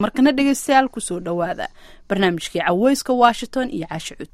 markana dhegeystayaal kusoo dhowaada barnaamijkii caweyska washington iyo caashi cud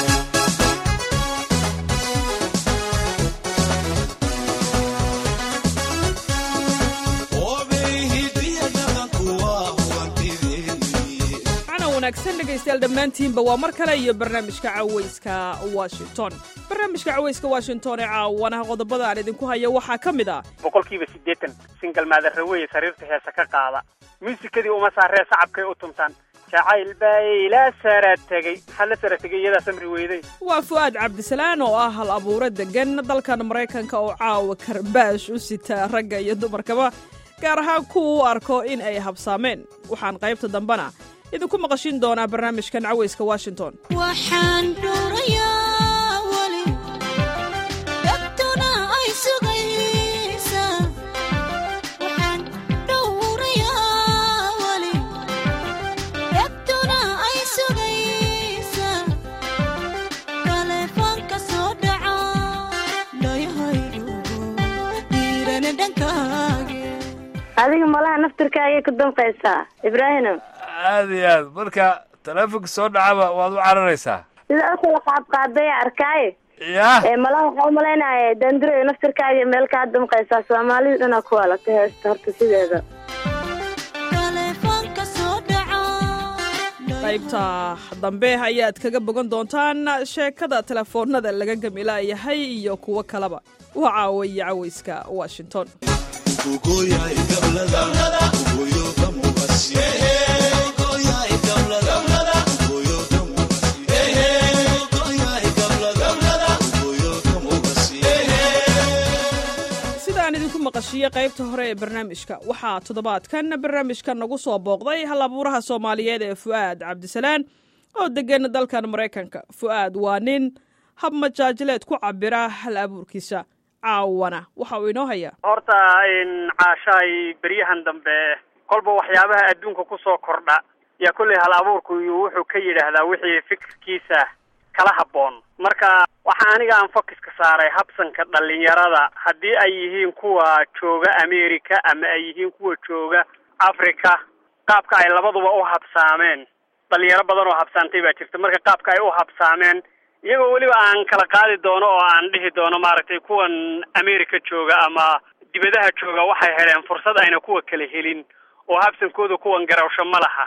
wanaagsan dhegaystayaal dhammaantiinba waa mar kale iyo barnaamijka caweyska washington barnaamijka caweyska washington ee caawanaha qodobada aan idinku haya waxaa ka mid ah boqolkiiba siddeetan singal maadarraweye sariirta heesa ka qaada muusikadii uma saaree sacabkay u tuntaan jacayl baa ila sara tegey maxaa la sara tegey iyadaa samri weyday waa fu'aad cabdisalaan oo ah hal abuuro degan dalkan maraykanka oo caawa karbaash u sita ragga iyo dumarkaba gaar ahaan kuwa u arko in ay habsaameen waxaan qaybta dambena idinku maqashin doonaa barnaamijkan caweyska washington waxaan dhuurayaa weli dhagtuna ay sugaysa waxaan dhowrayaa weli dhagtuna ay sugaysa taleefoonka soo dhaca dhayahaygu dhiirana dhankaage adiga malaha naftirkaagay ku damqaysaa ibraahino aad iyo aad marka taleefonka soo dhacaba waad u cararaysaa sida asala qaadqaadaya arkaaye yah ee malaha waxaa u malaynaya daandurayo naftirkaaga meel kaa damqaysaa soomaalida dhanaa ku alata heesta horta sideeda taleefoonka soo dhaca qaybta dambe ayaad kaga bogan doontaan sheekada telefoonada laga gamilaayahay iyo kuwo kaleba waa caawiya caweyska washington sida aan idinku maqashiiyey qaybta hore ee barnaamijka waxaa toddobaadkan barnaamijka nagu soo booqday hal abuuraha soomaaliyeed ee fu'aad cabdisalaan oo degan dalkan maraykanka fu'aad waa nin hab majaajileed ku cabira hal abuurkiisa caawana waxa uu inoo hayaa horta caashaay beryahan dambe kolba waxyaabaha adduunka kusoo kordha yaa kolley hal abuurku wuxuu ka yidhaahdaa wixii fikirkiisa kala habboon marka waxaa aniga aan fokiska saaray habsanka dhalinyarada haddii ay yihiin kuwa jooga america ama ay yihiin kuwa jooga africa qaabka ay labaduba u habsaameen dhalinyaro badan oo habsaantay baa jirta marka qaabka ay u habsaameen iyagoo weliba aan kala qaadi doono oo aan dhihi doono maaragtay kuwan america jooga ama dibadaha jooga waxay heleen fursad ayna kuwa kala helin oo habsankooda kuwan garawsho ma laha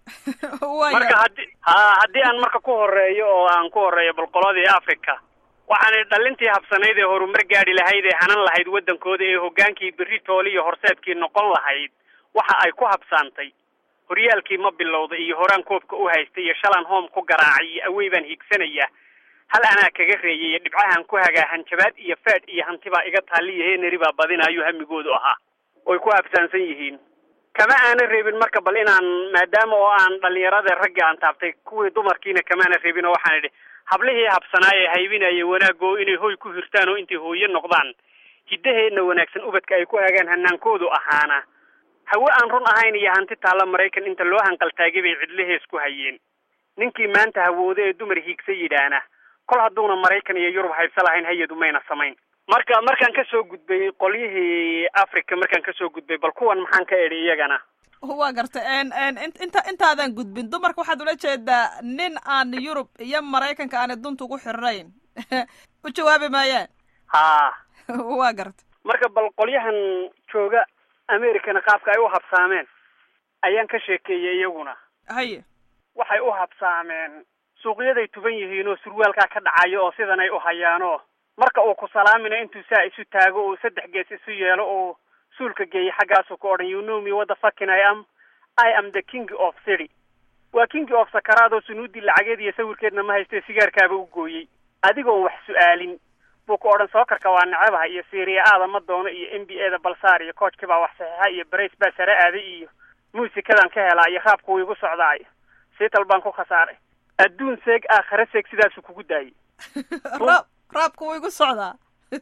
marka haddi ha haddii aan marka ku horeeyo oo aan ku horeeyo bolqoladii africa waxaanay dhalintii habsanayd ee horumar gaadhi lahayd ee hanan lahayd waddankooda ee hoggaankii berri tooli iyo horseedkii noqon lahayd waxa ay ku habsaantay horyaalkii ma bilowda iyo horaan koobka u haystay iyo shalan home ku garaacay iyo awey baan hiigsanaya hal anaa kaga reeyay iyo dhibcahan ku hagaa hanjabaad iyo faadh iyo hanti baa iga taaliyo heeneri baa badinaayo hamigoodu ahaa oy ku habsaansan yihiin kama aana reebin marka bal inaan maadaama oo aan dhalinyarada ragga aan taabtay kuwii dumarkiina kamaana reebin oo waxaan idhi hablihii habsanaaye haybinaya wanaagoo inay hoy ku hirtaan oo intay hooye noqdaan hiddaheenna wanaagsan ubadka ay ku hagaan hanaankoodu ahaana hawe aan run ahayn iyo hanti taalla maraykan inta loo hanqaltaagay bay cidlahees ku hayeen ninkii maanta hawooda ee dumar hiigsa yidhaahna kol hadduuna maraykan iyo yurub haybsa lahayn hayadu mayna samayn marka markaan kasoo gudbay qolyihii africa markaan kasoo gudbay bal kuwan maxaan ka edhi iyagana waa garta inta intaadan gudbin dumarka waxaad ula jeedaa nin aan yurub iyo maraykanka aanay dunta ugu xirnayn u jawaabi maayaan haa waa garta marka bal qolyahan jooga americana qaabka ay u habsaameen ayaan ka sheekeeyey iyaguna haye waxay u habsaameen suuqyaday tuban yihiin oo surwaalkaa ka dhacayo oo sidan ay u hayaanoo marka uu ku salaamina intuu saa isu taago uu saddex gees isu yeelo uu suulka geeyay xaggaasuu ku odhan you know me what the fucking I am I am the king of city waa king of sakaraad oo sunuudii lacageed iyo sawirkeedna ma haystee sigaarkaaba u gooyey adigoon wax su-aalin buu ku odhan sookarka waa nacabaha iyo syria aada ma doono iyo n b a da balsaar iyo koojkii baa wax saxiixa iyo barays baa sare aaday iyo muusikadan ka helaa iyo raabku wuu igu socdaayo siital baan ku khasaaray adduun seeg aakhare seeg sidaasuu kugu daayey raab raabka wuu igu socdaa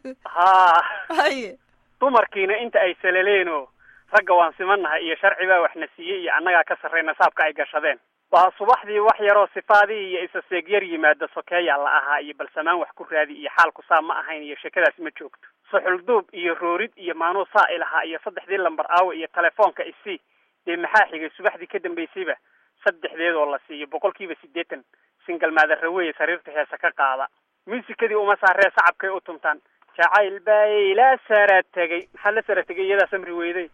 haa haye dumarkiina inta ay salaleenoo ragga waan simannahay iyo sharci baa waxna siiyey iyo annagaa ka sarrayna saabka ay gashadeen waa subaxdii wax yaroo sifaadii iyo isa seegyar yimaada sokeeyaa la ahaa iyo balsamaan wax ku raadi iyo xaalku saa ma ahayn iyo sheekadaas ma joogto suxulduub iyo roorid iyo maanuu saa ilahaa iyo saddexdii lambar aawe iyo telefoonka isii dee maxaa xigay subaxdii ka dambaysayba saddexdeed oo la siiyo boqolkiiba siddeetan singal maadarraweye sariirta heesa ka qaada muusikadii uma saaree sacabkay u tumtaan jacayl baa ila sara tegay maxaa la sara tegay iyadaa samri weyday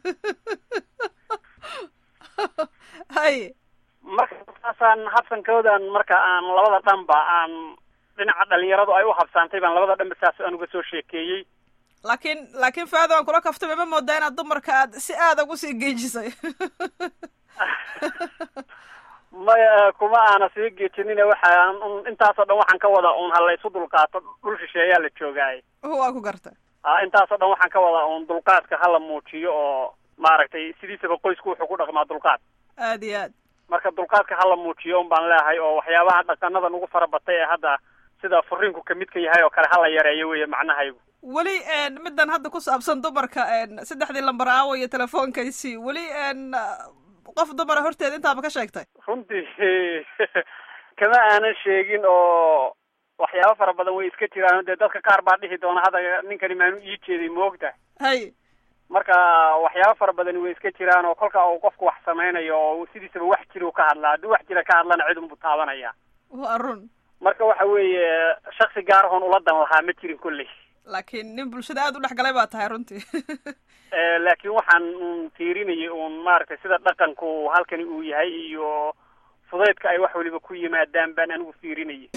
hay marka saasaan habsankoodan marka aan labada dhanba aan dhinaca dhalinyaradu ay u habsaantay baan labada dhanba saas aan uga soo sheekeeyey laakiin laakiin faado aan kula kaftay ma moodaa inaad dumarka aad si aada ugu sii geejisay maya kuma aana sii geejinina waxaan un intaasoo dhan waxaan ka wadaa un ha la isu dulqaato dhul shisheeyaa la joogaaye waa ku garta a intaasoo dhan waxaan ka wadaa un dulqaadka hala muujiyo oo maaragtay sidiisaba qoysku wuxuu ku dhaqmaa dulqaad aad iyo aad marka dulqaadka hala muujiyo un baan leeyahay oo waxyaabaha dhaqanadan ugu fara batay ee hadda sida furiinku kamid ka yahay oo kale hala yareeyo weeye macnahaygu weli middan hadda ku saabsan dumarka saddexdii lambar aawo iyo telefoonkaysii weli qof dumara horteeda intaaba ka sheegtay runtii kama aanan sheegin oo waxyaabo fara badan way iska jiraan dee dadka qaar baa dhihi doona hadda ninkani maanu ii jeeday moogta hay marka waxyaabo fara badani way iska jiraan oo kolka uu qofku wax samaynayo oo sidiisaba wax jira u ka hadlaa haddii wax jira ka hadlana cid unbuu taabanaya waa run marka waxa weeye shaksi gaar ahoon ula dan lahaa ma jirin kolley laakiin nin bulshada aada u dhex galay baa tahay runtii laakiin waxaan un tiirinayay uun maaragtay sida dhaqanku halkani uu yahay iyo fudaydka ay wax waliba ku yimaadaan baan anigu fiirinayay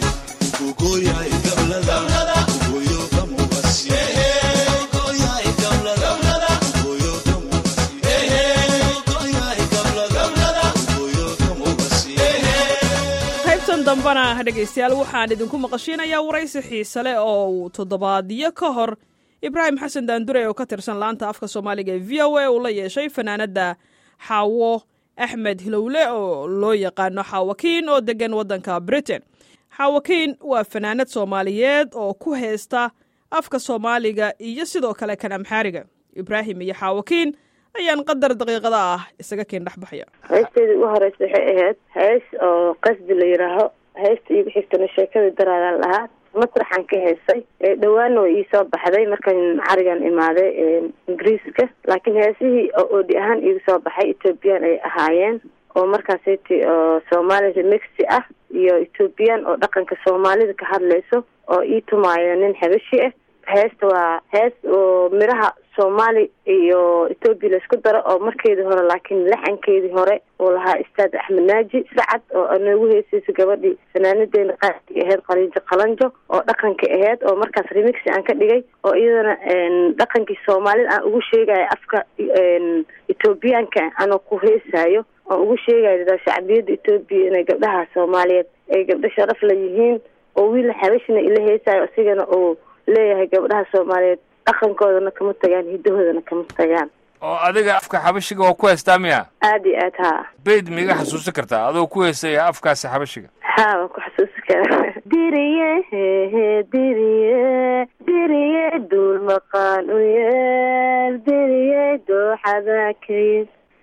qaybtan dambana dhegaystayaal waxaan idinku maqashiinayaa waraysi xiise leh oo uu toddobaadyo ka hor ibraahim xasan daandure oo ka tirsan laanta afka soomaaliga ee v o a uu la yeeshay fanaanadda xaawo axmed hilowle oo loo yaqaano xaawakiin oo degan waddanka britain xaawakiin waa fanaanad soomaaliyeed oo ku haysta afka soomaaliga iyo sidoo kale kan amxaariga ibraahim iyo xaawakiin ayaan qadar daqiiqada ah isaga keen dhexbaxaya heesteedii ugu horeysa waxay ahayd hees oo qasdi la yidhaaho heesta iigu xigtana sheekadii daraadaan lahaa masraxan ka heesay dhawaana way iisoo baxday markan carigan imaaday ingiriiska laakiin heesihii oo oodi ahaan iigu soo baxay ethoobiyan ay ahaayeen oo markaasati oo soomaali remixi ah iyo ethoobiyan oo dhaqanka soomaalida ka hadlayso oo ii tumaayo nin xabashi ah heesta waa hees oo midhaha soomaali iyo ethoobiya laisku daro oo markeedii hore laakiin laxankeedii hore uu lahaa istaad axmed naaji sacad oo anoogu heesaysa gabadhii fanaanadeena qaadkii ahayd qalinjo qalanjo oo dhaqanka ahayd oo markaas remixi aan ka dhigay oo iyadana dhaqankii soomaalida aan ugu sheegayo afka ethoobiyaanka anoo ku heesaayo aan ugu sheegayo dadaa shacbiyadda ethoobiya inay gabdhaha soomaaliyeed ay gabdho sharaf la yihiin oo wiil xabashina ila heesaayo isigana uu leeyahay gabdhaha soomaaliyeed dhaqankoodana kama tagaan hiddahoodana kama tagaan oo adiga afka xabashiga waa ku haystaa miya aada iyo aad haa beyd miiga xasuusin kartaa adoo ku heysaya afkaasi xabashiga haa waan ku xasuusi karaa diriye hehe diriye diriye duul maqaan u yeel diriye dooxada kaye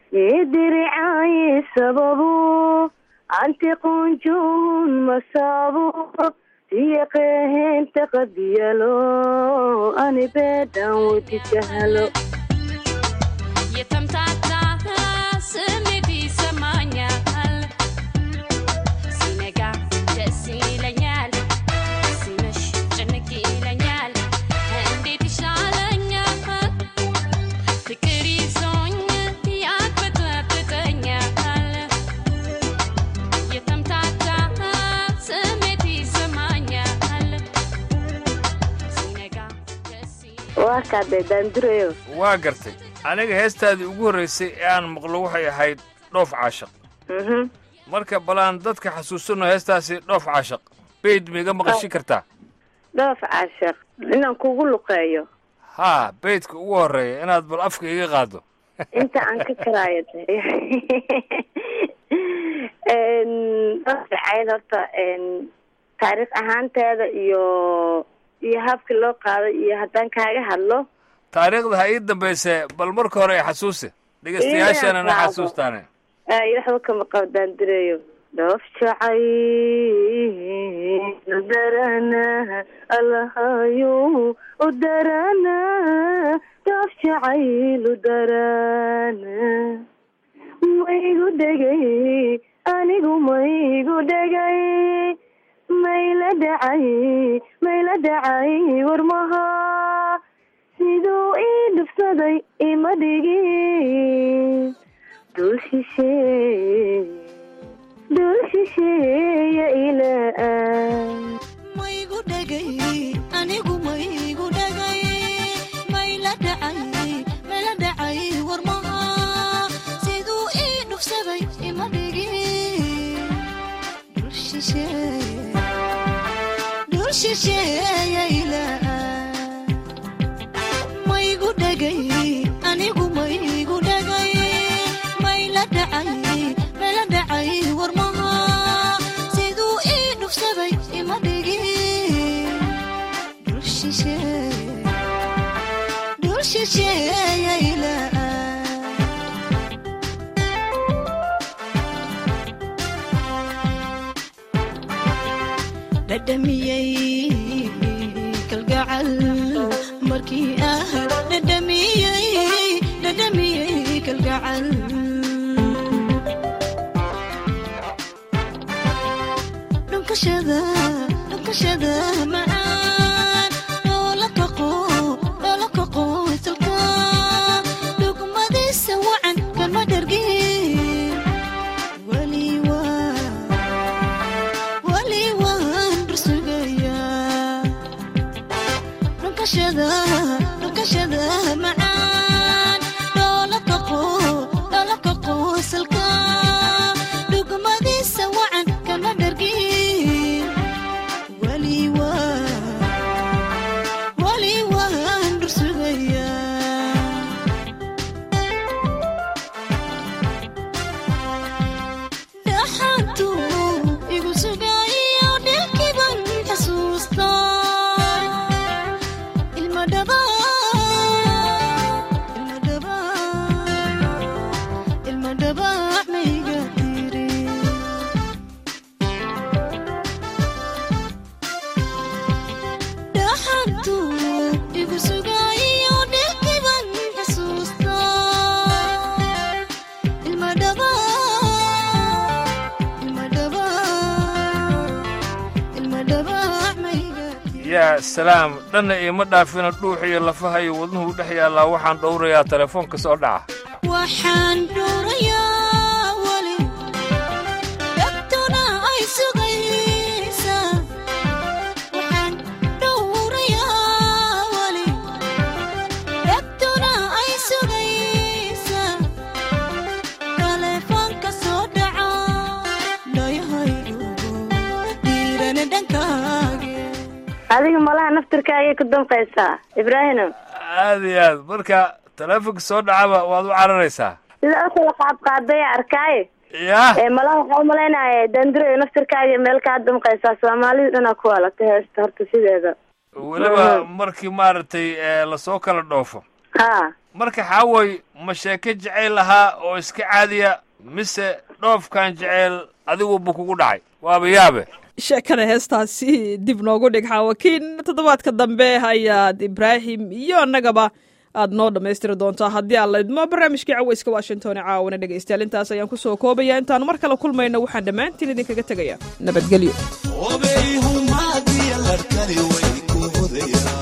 yediricaaye sababu antiqunjun masaabu siyaqeheenta qadiyalo ani beedhan wadi jahalo የተምታታ ስሜት ይሰማኛል ሲነጋ ደስ ይለኛል ሲመሽ ጭንቅ ይለኛል እንዴት ይሻለኛል ፍቅር ይዞኝ ያቅበጠብጠኛል የተምታታ ስሜት ይሰማኛል ሲነጋ ደስ waa kaadee daandurayo waa gartay aniga heestaadii ugu horraysay ee aan maqlo waxay ahayd dhoof caashaq mhm marka balaan dadka xasuusano heestaasi dhoof caashaq beyd miiga maqashin kartaa dhoof caashaq inaan kugu luqeeyo haa beydka ugu horreeya inaad bal afka iga qaaddo inta aan ka karaayo de dhoofacayd horta taariikh ahaanteeda iyo iyo habkii loo qaaday iyo haddaan kaaga hadlo taariikhda ha ii dambayse bal marka hore i xasuusi dhegaystayaashana na Ii xasuustaane ay waxba kama qabo daandureeyo dhoof jacayl u darana allahayo u darana dhoof jacayl u darana maygu dhegay anigu maygu dhegay mayla dhacay mayla dhacay warmaha siduu ii dhufsaday ima dhigin dul shisheeye dul shisheeya ilaa maygu dhegay anigu maygu dhegay mayla dhacay mayla dhacay warmaha siduu ii dhufsaday ima dhigin dul shisheeye dul shisheeya ilaa maygu dhegay anigu maygu dhegay mayla dhacay mayla dhacay warmaha siduu ii dhufsaday ima dhigin dul shisheeye dul shisheeya ilaa dhadhamiyey kalgacal markii ah dhadhamiyey dhadhamiyey kalgacal dhunkashada dhunkashada macaan loola kaqo loola kaqo isalka dhugmadiisa wacan kama dhargin weli waa weli waan rusugayaa dhunkashada dhunkashada macaan loola kaqo loola kaqo isalka dhugmadiisa wacan kama dhargin weli waa weli waan rusugayaa dhaxantu igu sugayo dhilkiban xasuusta ilma dhaba ilma dhaba ilma dhaba mayga tiri dhaxantu igu sugayo dhilkiban xasuusta ilma dhaba ilma dhaba ilma dhaba mayga yaa salaam dhanna iima dhaafina dhuux iyo lafaha iyo wadnuhu dhex yaallaa waxaan dhowrayaa telefoonka soo dhaca waxaan dhuurayaa weli dhagtuna ay sugaysaa waxaan dhuurayaa weli dhagtuna ay sugaysaa taleefoonka soo dhaca dhayahaygu dhiirana dhankaage adiga malaha naftirkaagay ku danqaysaa ibraahino aad iyo aad marka teleefonka soo dhacaba waad u cararaysaa sida asala qaab qaadaya arkaaye yaa ee malaha waxaa umalaynaya dandiro iyo naftirkaaga meel kaa damqaysaa soomaalida dhanaa ku walata heesta horta sideeda weliba markii maaragtay ee, lasoo kala dhoofo ha marka xaaway ma sheeke jeceyl ahaa oo iska caadiya mise dhoofkan jeceyl adiguba kugu dhacay waaba yaabe sheekada heestaasi dib noogu dhig xaawakiin toddobaadka dambe ayaad ibraahim iyo annagaba aad noo dhammaystiri doontaa haddii aan la idmo barnaamijkii caweyska washington ee caawana dhegaystayaal intaas ayaan ku soo koobaya intaanu mar kale kulmayno waxaan dhammaantiin idinkaga tegaya nabadgelyo obayhumaadiya larkani way ku hodayaan